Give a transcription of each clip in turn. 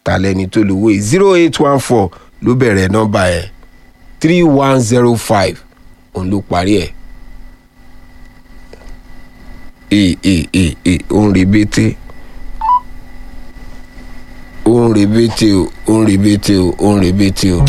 ta lẹni tó lówó yìí zero eight one four ló bẹ̀rẹ̀ nọ́mbà ẹ̀ three one zero five òun ló parí ẹ̀ ee ee ee ee òun rebete òun rebete o òun rebete o òun rebete o.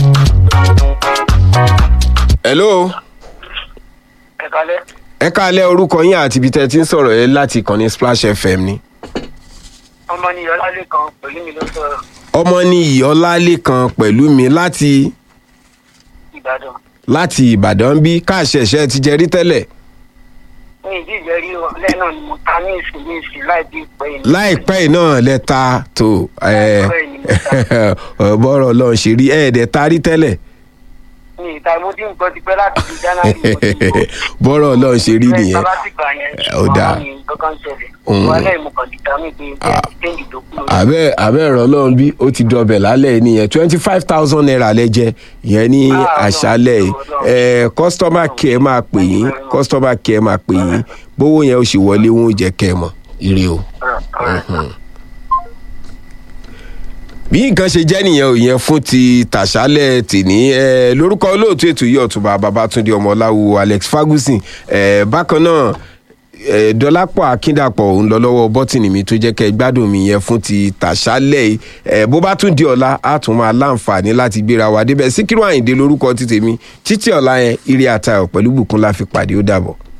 hello ẹ kalẹ ẹ káalẹ́ orúkọ yín àti ibi tẹ́ ẹ ti ń sọ̀rọ̀ yẹn láti ìkànnì splash fm ni. ọmọ ní ọlálẹ kan pẹlú mi ló sọrọ ọmọ ní ìyọ́lálẹ́kan pẹ̀lú mi láti ìbàdàn láti ìbàdàn bí káàṣẹ̀ṣẹ̀ ti jẹ rí tẹ́lẹ̀ ní ìdí ìjẹrí ọlẹ náà ni mo ta ní ìsìn ní ìsìn láì bí pé ní. láìpẹ́ yìí náà lẹ́ta tó ẹ̀, bọ́rọ̀ ọlọ́run ṣe rí ẹ̀ẹ́dẹ̀ ta rí tẹ́lẹ̀ ní ìta mo dín nǹkan ti pẹ́ láti fi january mo ti mọ̀. bọ́rọ̀ ọlọ́run ṣe rí Bẹ́ẹ̀ nìyẹn sábà ti gbà yẹn Ó dáa. àwọn ní kankan ṣẹlẹ̀ Mm. wọn lẹ́yìn mo kàn dìtà mí pé bẹ́ẹ̀ ti tẹ́ǹdì tó kú lórí. àbẹ́ àbẹ́ ẹ̀rọ ọlọ́run bí ó ti dọbẹ̀ lálẹ́ nìyẹn twenty five thousand naira lẹ́jẹ̀ ìyẹn ní Ah, àṣálẹ̀ yìí Ọlọ́run. ẹ̀ customer care máa pè yín customer care máa pè yín bówó yẹn ó sì wọlé wọn ò jẹ́ kẹ́ ẹ mọ̀ ire o. Ọ̀rọ̀, ọ̀rọ̀. bí nǹkan ṣe jẹ́ nìyẹn ò yẹn fún ti tàṣálẹ̀ tìní ẹ lórúkọ olóòtú ètò yìí ọ̀túnba babatunde ọmọláwo alex ferguson ẹ bákan náà ẹ dọlápọ̀ akíndàpọ̀ òun lọ lọ́wọ́ bọ́tìnì mi tó jẹ́ kẹ́ ẹ gbádùn mi yẹn fún ti tàṣálẹ̀ yìí ẹ bó bá tún di ọ̀la á tún máa láǹfààní láti gbéra wa débẹ̀ síkírù àyìndé lórúkọ ti tèmi títí ọ̀la yẹn ire àtayọ̀ pẹ̀lú bùkún la fi pàdé ó dàbọ̀.